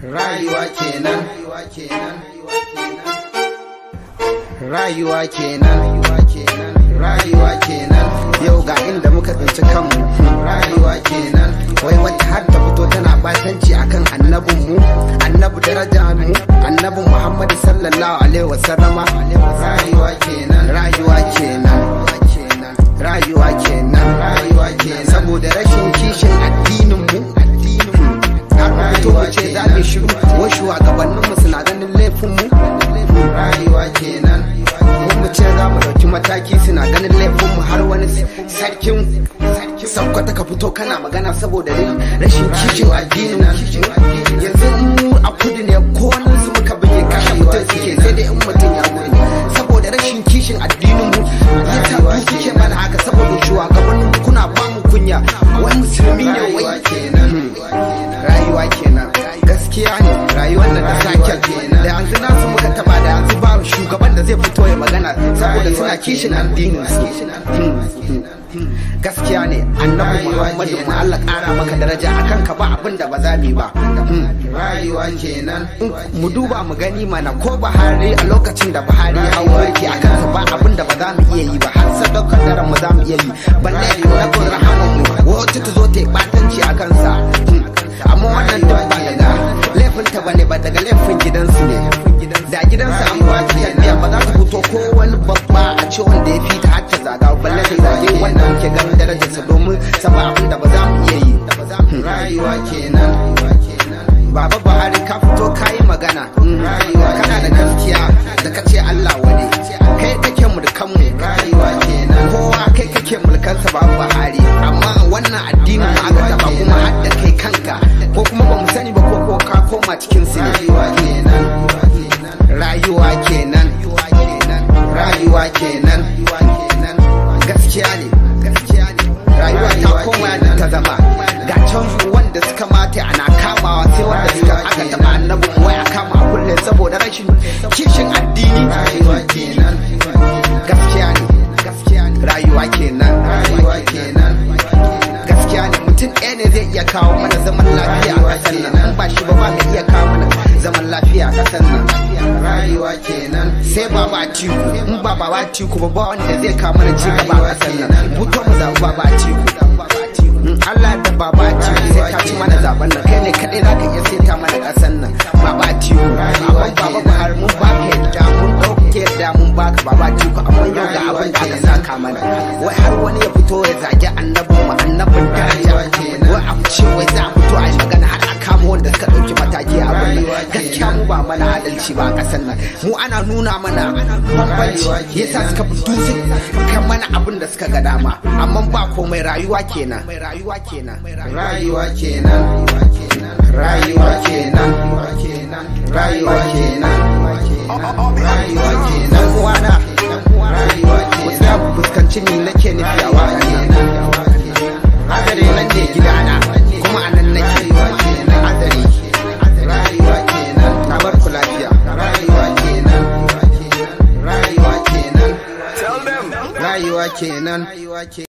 rayuwa kenan rayuwa kenan rayuwa kenan yau ga inda muka tsinci kanmu rayuwa kenan wai wata har ta fito tana batanci akan annabin mu annabi daraja mu annabi muhammad sallallahu alaihi wasallama rayuwa kenan rayuwa kenan rayuwa kenan rayuwa kenan saboda rashin kishin addinin mu har mu fito mu ce za mu shiru wa shugabannin mu suna ganin laifin mu rayuwa kenan ko mu ce za mu dauki mataki suna ganin laifin mu har wani sarkin saukwata ka fito kana magana saboda rashin kishin addinin yanzu mu a kudu ne ko wani su muka buge kashe mutum suke sai dai in mutum ya gudu saboda rashin kishin addinin mu ya tabu suke mana haka saboda shugabannin kuna ba mu kunya wani musulmi ne wai rayuwa kenan gaskiya ne rayuwar nan da sakel da yanzu nasu muka taba da yanzu ba shugaban da zai fito ya magana saboda suna kishin addinin su gaskiya ne annabi muhammadu mu Allah kara maka daraja akan ka ba abin da ba za mu yi ba rayuwa kenan mu duba mu gani mana ko Buhari a lokacin da Buhari ya hawo mulki akan sa ba abin da ba za mu iya yi ba har sadaukar daren mu za mu iya yi balle annabin rahaman mu wacce ta zo ta yi batanci a kansa amma wannan duk ba daga laifinta bane ba daga laifin gidansu ne da gidansu an ba ta yadda ba za ta fito ko wani babba a ce wanda ya fita har ta zaga balle ta zage wannan ke ganin darajarsa domin sama abin da ba za mu iya yi rayuwa kenan Baba Buhari ka fito ka yi magana kana da gaskiya da ka ce Allah wani kai kake mulkan mu rayuwa kenan kowa kai kake mulkansa Baba Buhari amma wannan addinin ma aka taba kuma har da kai kanka ko kuma ba mu sani ba ko ko ka koma cikin su ne rayuwa kenan rayuwa kenan gaskiya ne rayuwa ta koma da ta zama ga can wanda suka mata ana kamawa sai wanda suka aka taba annabin wai a kama a kulle saboda rashin kishin addini rayuwa kenan gaskiya ne gaskiya ne rayuwa kenan rayuwa kenan gaskiya ne mutum ɗaya ne zai iya kawo mana zaman lafiya a ƙasar nan in ba shi ba ba mai iya kawo mana zaman lafiya a ƙasar nan rayuwa kenan sai baba tiku in ba baba tiku ba ba wanda zai kawo mana ci gaba a ƙasar nan fito mu zaɓi baba tiku Allah da baba tiku sai ka ci mana zaben nan kai ne kaɗai za ka iya seta mana ƙasar nan baba tiku amma baba Buhari mun ba ka yadda mun ɗauke yadda mun ba ka baba tiku amma yau ga abin da aka saka mana wai har wani ya fito ya zagi annabin mu annabin daraja wai a ce wai za a fito a yi magana har a kama wanda suka ɗauki mataki a abin nan gaskiya mu ba mana adalci ba a ƙasar nan mu ana nuna mana bambanci yasa suka fito kan mana abin da suka ga dama amma ba komai rayuwa kenan rayuwa kenan rayuwa kenan rayuwa kenan rayuwa kenan rayuwa kenan uwana rayuwa kenan ku fuskanci ni nake nufi a waka azare nan ne gidana kuma a nan nake azare rayuwa kenan na bar ku lafiya rayuwa kenan rayuwa kenan rayuwa kenan